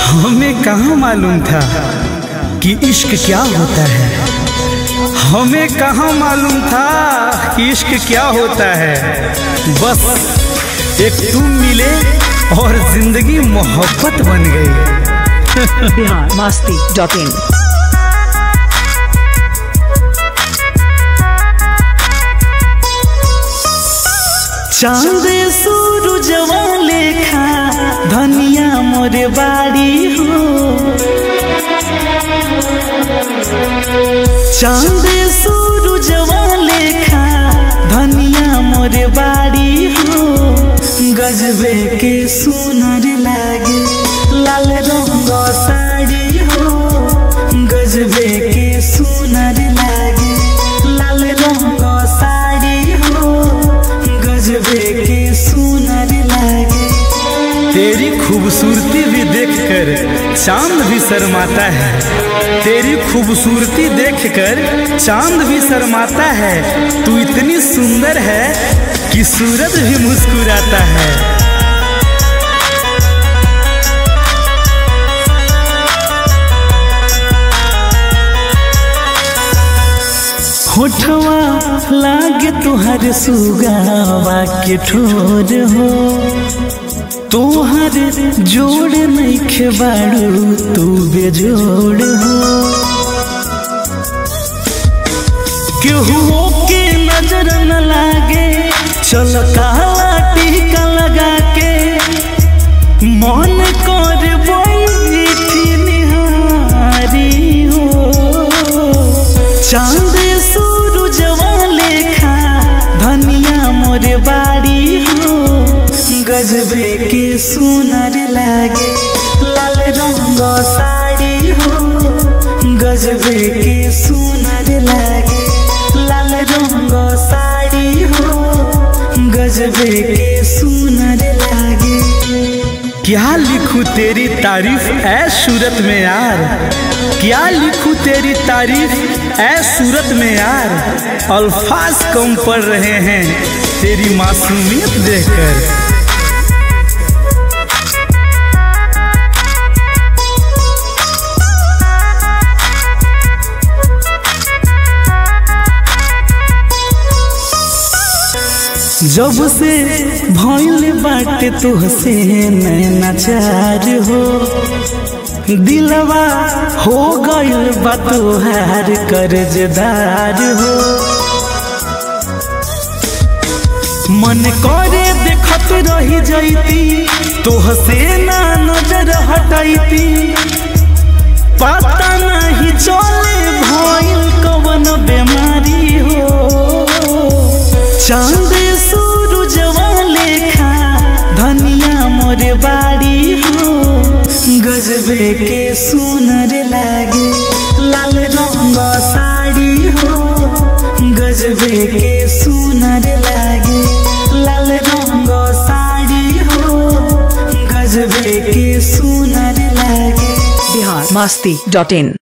हमें कहाँ मालूम था कि इश्क क्या होता है हमें कहाँ मालूम था कि इश्क क्या होता है बस एक तुम मिले और जिंदगी मोहब्बत बन गई बिहार मस्ती डॉट इन चांद सूरजवा लेखा धनिया मोरे बाड़ी हो चांद सूरजवा लेखा धनिया मोरे बाड़ी हो गजबे के सुनर लागे लाल रंग साड़ी हो गजबे के सुनर लागे लाल रंग साड़ी हो गजबे के सुनर लागे तेरी खूबसूरती भी देखकर चांद भी शर्माता है तेरी खूबसूरती देखकर चांद भी शर्माता है तू इतनी सुंदर है कि सूरज भी मुस्कुराता है होठवा लागे तुहर सुगावा के ठोर हो तोहर जोड़ नइखे बाड़ू तू बेजोड़ हो केहू के नजर न लागे चल काला टीका लगा के मन कर बैठी निहारी हो चांद सूरजवा लेखा धनिया मोरे बाड़ी हो गजबे के सुनर लागे लाल रंग साड़ी हो गजबे के सुनर लागे लाल रंग साड़ी हो गजबे के सुनर लागे क्या लिखूं तेरी तारीफ ऐ सूरत में यार क्या लिखूं तेरी तारीफ ऐ सूरत में यार अल्फाज कम पड़ रहे हैं तेरी मासूमियत देखकर जब से भइल बाटे तुहसे नैनाचार हो दिलवा हो गइल बा तोहार कर्जदार हो मन करे देखत रही जैती तोहसे ना नजर हटैती पता नहीं चले भइल कवन बीमारी हो चांद सूरजवा लेखा धनिया मोरे बाड़ी हो गजबे के सुनर लागे लाल रंग साड़ी हो गजबे के सुनर लागे लाल रंग साड़ी हो गजबे के सुनर लागे बिहार मस्ती डॉट इन